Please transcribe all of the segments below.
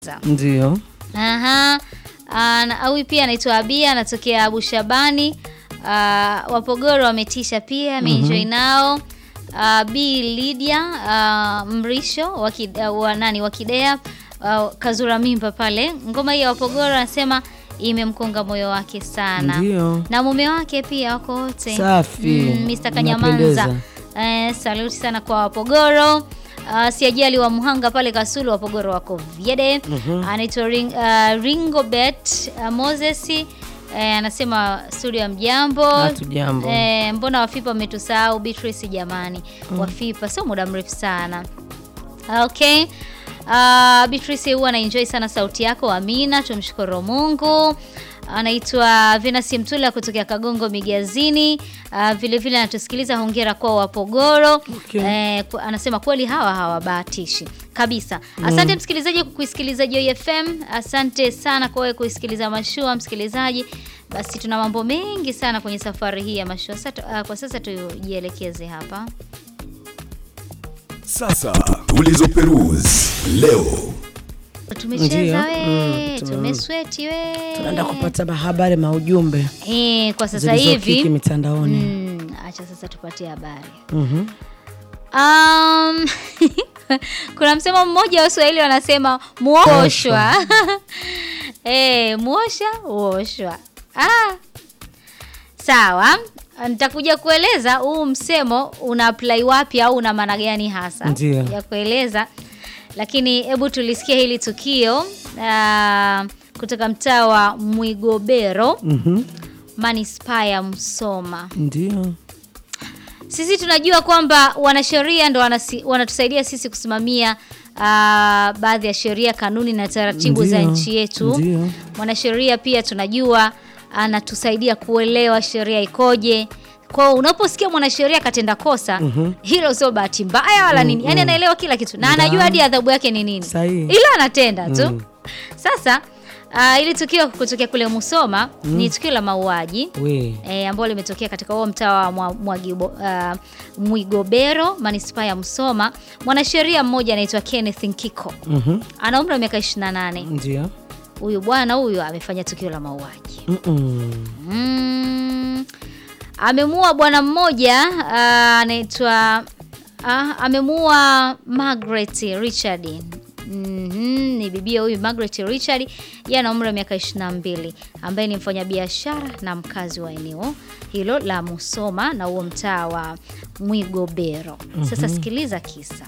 Ndio. Aha. Ah, na- Huyu pia anaitwa Abia anatokea Abu Shabani. Ah, Wapogoro wametisha pia ameenjoy nao. Ah, B Lydia ah, Mrisho wa Ki- ah, wa nani wa Kidea ah, Kazura mimba pale. Ngoma hii ya Wapogoro anasema imemkonga moyo wake sana. Ndio. Na mume wake pia wako wote. Safi. Mm, Mr. Kanyamanza. Unapendeza. Eh, saluti sana kwa Wapogoro. Uh, siajali wa Muhanga pale Kasulu, Wapogoro wako Vyede. Anaitwa Ring, uh, Ringobet uh, Moses eh, anasema studio ya mjambo. Hatujambo. Eh, mbona Wafipa wametusahau Beatrice jamani. Wafipa sio muda mrefu sana. Okay. Uh, Beatrice huwa anaenjoy sana sauti yako Amina, tumshukuru Mungu. Anaitwa Venus Mtula kutokea Kagongo Migazini. Uh, vile vile anatusikiliza, hongera kwa Wapogoro. Okay. Eh, ku- anasema kweli hawa hawabahatishi kabisa. Asante msikilizaji kwa kuisikiliza Joy FM. Asante sana kwa wewe kuisikiliza Mashua msikilizaji. Basi tuna mambo mengi sana kwenye safari hii ya Mashua. Sasa, uh, kwa sasa tujielekeze hapa. Sasa tulizoperuzi leo. Tumecheza Ndio. we, Mm, tume- tumesweti we. Tunaenda kupata habari maujumbe Eh, kwa sasa zilizokiki hivi mitandaoni. mm, acha sasa tupatie habari. Mhm. Um, kuna msemo mmoja wa Waswahili wanasema muoshwa. Eh, muosha uoshwa. Ah. Sawa, nitakuja kueleza huu msemo una apply wapi au una maana gani hasa Ndio. ya kueleza, lakini hebu tulisikia hili tukio ah, kutoka mtaa wa Mwigobero Mhm. manispaa ya Msoma. Ndio. Sisi tunajua kwamba wanasheria ndo wanasi, wanatusaidia sisi kusimamia ah, baadhi ya sheria, kanuni na taratibu za Ndio. nchi yetu. Ndio. Mwanasheria pia tunajua anatusaidia kuelewa sheria ikoje. Kwa hiyo unaposikia mwanasheria katenda kosa, hilo sio bahati mbaya wala nini, yaani anaelewa kila kitu na anajua hadi adhabu yake ni nini, Sahihi. ila anatenda tu. Mm. Sasa ah, ili tukio kutokea kule Musoma ni tukio la mauaji We. e, ambalo limetokea katika huo mtaa wa mwa, Mwagibo, uh, Mwigobero manispaa ya Msoma. Mwanasheria mmoja anaitwa Kenneth Nkiko Mhm. ana umri wa miaka 28. Ndio. Huyu bwana huyu amefanya tukio la mauaji Mm-mm. mm. Amemuua bwana mmoja uh, anaitwa uh, amemuua Margaret Richard Mhm, ni bibia huyu Margaret Richard, yeye ana umri wa miaka 22, ambaye ni mfanyabiashara na mkazi wa eneo hilo la Musoma na huo mtaa wa Mwigobero. Sasa sikiliza kisa.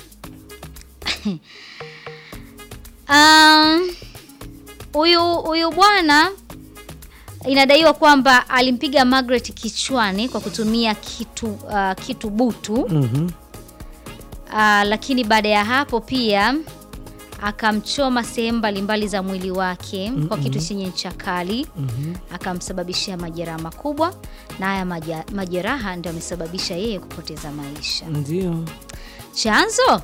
Um, huyu huyu bwana inadaiwa kwamba alimpiga Margaret kichwani kwa kutumia kitu uh, kitu butu Mhm. uh, lakini baada ya hapo pia akamchoma sehemu mbalimbali za mwili wake kwa kitu chenye ncha kali akamsababishia majeraha makubwa, na haya maja- majeraha ndio amesababisha yeye kupoteza maisha. Ndio. Chanzo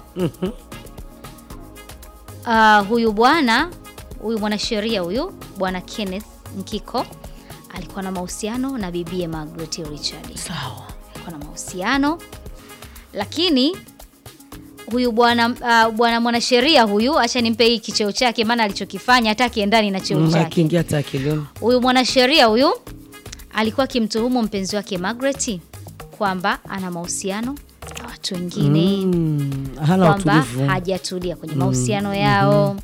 uh, huyu bwana huyu mwanasheria huyu bwana Kenneth Nkiko alikuwa na mahusiano na bibie Margaret Richard. Sawa. Alikuwa na mahusiano lakini huyu bwana uh, bwana mwanasheria huyu, acha nimpe hii kicheo chake, maana alichokifanya hata kiendani na cheo Mm, chake. Akiingia hata akilini. Huyu mwanasheria huyu alikuwa akimtuhumu mpenzi wake Margaret kwamba ana mahusiano na watu wengine Mm, hana kwamba utulivu. hajatulia kwenye mahusiano yao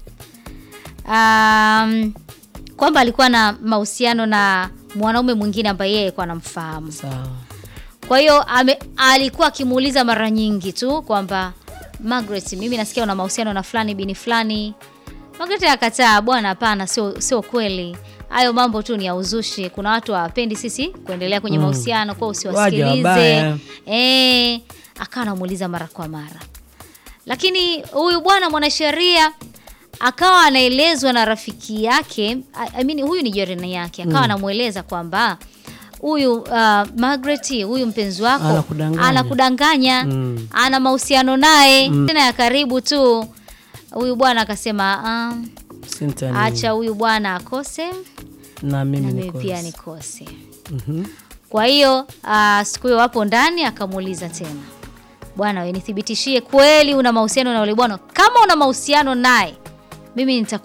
um, kwamba alikuwa na mahusiano na mwanaume mwingine ambaye yeye alikuwa anamfahamu. Sawa. Kwa hiyo ame- alikuwa akimuuliza mara nyingi tu kwamba Margaret, mimi nasikia una mahusiano na fulani bini fulani. Margaret akataa, bwana, hapana, sio sio kweli. Hayo mambo tu ni ya uzushi. Kuna watu hawapendi sisi kuendelea kwenye mahusiano, kwa hiyo Waja usiwasikilize. wabaya. Eh, akawa anamuuliza mara kwa mara. Lakini huyu bwana mwanasheria akawa anaelezwa na rafiki yake I I mean, huyu ni jirani yake akawa anamweleza kwamba huyu uh, Margaret huyu mpenzi wako Anakudanganya. anakudanganya, Mm. ana mahusiano naye tena ya karibu tu. Huyu bwana akasema um, Sintani. acha huyu bwana akose na na mimi mimi niko. pia nikose. Mhm. Kwa hiyo uh, siku hiyo wapo ndani, akamuuliza tena, bwana, we nithibitishie kweli una mahusiano na yule bwana. Kama una mahusiano naye, mimi nitaku